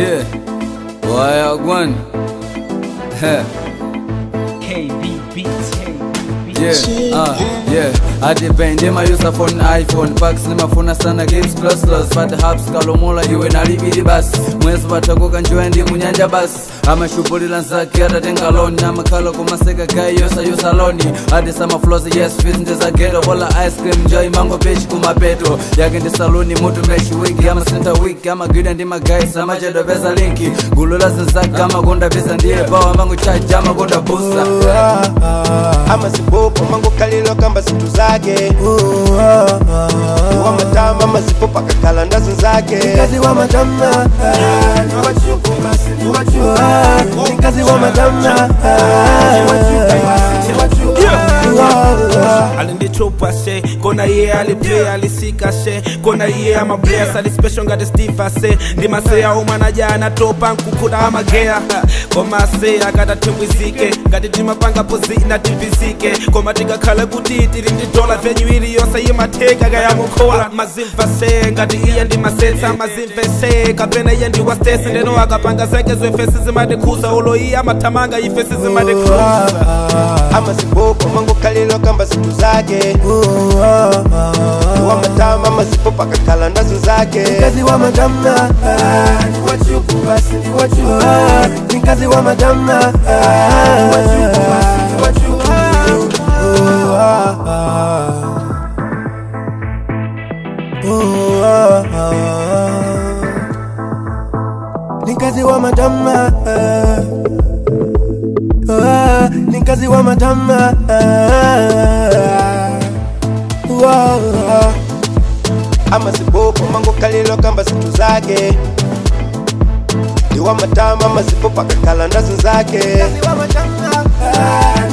Yeah. Why one? KB Beats. Yeah, uh, yeah. adipende mayusa phone iphone pax nimafuna sana games close close fata hubs kalomula iwe nalibili basi mwezi patakoka njiwa ndi munyanja basi amashubulila nzake atatenga loni amakhala kumaseka gayi yosa yosa loni adi sama flows yes fit ndiza ghetto bola ice cream joy mango pechi kumapeto yake ndi saluni mutu meshi wiki ama center week ama gwida ndi magaisi amachedo pesa linki gulu la zinzake amakonda pesa ndiye bawa mango chaji amakonda busa amazipopo mangokalilo kamba zinthu zake wamatama amazipo pakakhala ndazo zake Nikazi wa madamna Nikazi wa madamna alindichupa she kona iye aliplay alisika she kona iye amabless alispecial ngati steve ase ndimaseya umwanaja anatopa nkukuda amageya koma ase akatathimwizike ngati timapanga pozina tipizike koma tikakhala kuti tili ndi dola venyu iliyonse imatheka kayamukhola mazimva se ngati iye ndimasetsa mazimve se kapena iye ndiwastesi ndeno akapanga zake zwefesi zimatikhuza ulo iye amathamanga ifesi zimatikhuza amazipopo mangokalilo kamba zinthu zake wamatama amazipo pakakhala ndazo zake Nikazi wa madamna Nikazi wa madamna Nikazi wa madamna Nikazi wa madamna amazipopo mangokalilo kamba zinthu zake ndiwamatama amazipo pakakhala ndazo zake Nikazi wa madamna